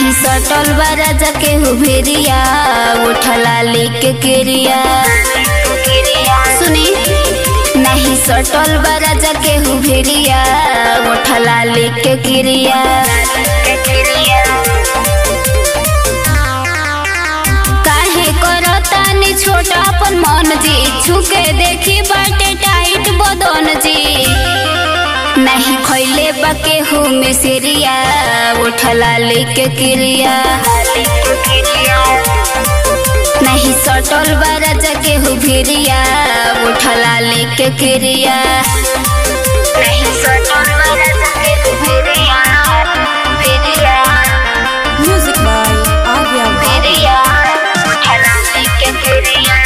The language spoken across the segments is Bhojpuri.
नहीं सटल बा राजा के हुभेरिया उठला लेके केरिया सुनी नहीं सटल बा राजा के हुभेरिया उठला लेके केरिया काहे करतानी छोटा अपन मन जी छुके देखी बाटे टाइट बदन जी नहीं खैले बके हो मिसरिया उठला लेके क्रिया नहीं सटल बारा जगे हो भिरिया उठला लेके क्रिया नहीं सटल बारा जगे हो भिरिया भिरिया Music by Agya Bhatt. भिरिया उठला लेके क्रिया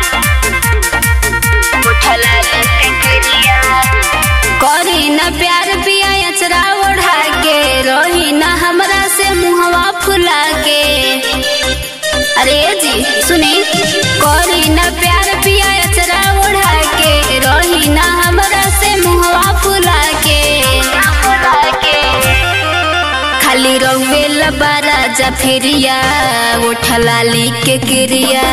उठला लेके क्रिया करी न प्यार पिया अचरा ओढ़ा के रही न हमरा से मुहवा फुला के अरे जी सुनी करी न प्यार पिया अचरा ओढ़ा के रही न हमरा से मुहवा फुला के खाली रउए लबारा जा फिरिया उठला लिख के क्रिया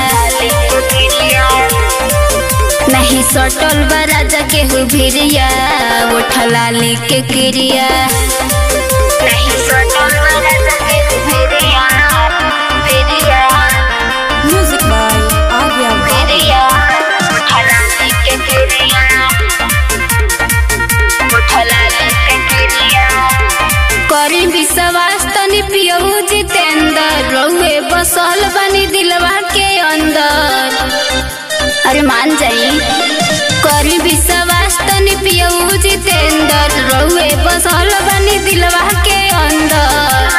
नहीं सटल बा राजा के हो भिरिया उठला लिख के क्रिया नहीं सटल बा राजा के हो भिरिया भिरिया Music by Agya Bhatt. भिरिया उठला लिख के क्रिया उठला लिख के क्रिया करी विश्वास तनी पियऊ जितेंद्र रहुए बसल बनी दिलवा के अंदर अरे मान जाई करी विश्वास तनी पियऊ जितेंद्र रहुए बसल बनी दिलवा के अंदर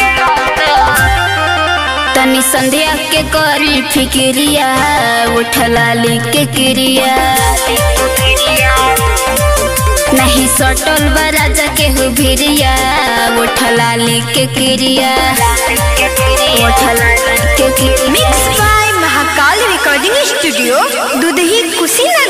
तनी संध्या के करी फिक्रिया उठला लिख के क्रिया नहीं सटल बा राजा के हो भिरिया उठला लिख के क्रिया उठला लिख के क्रिया Mixed by Mahakal Recording Studio, Dudhi Kushinagar.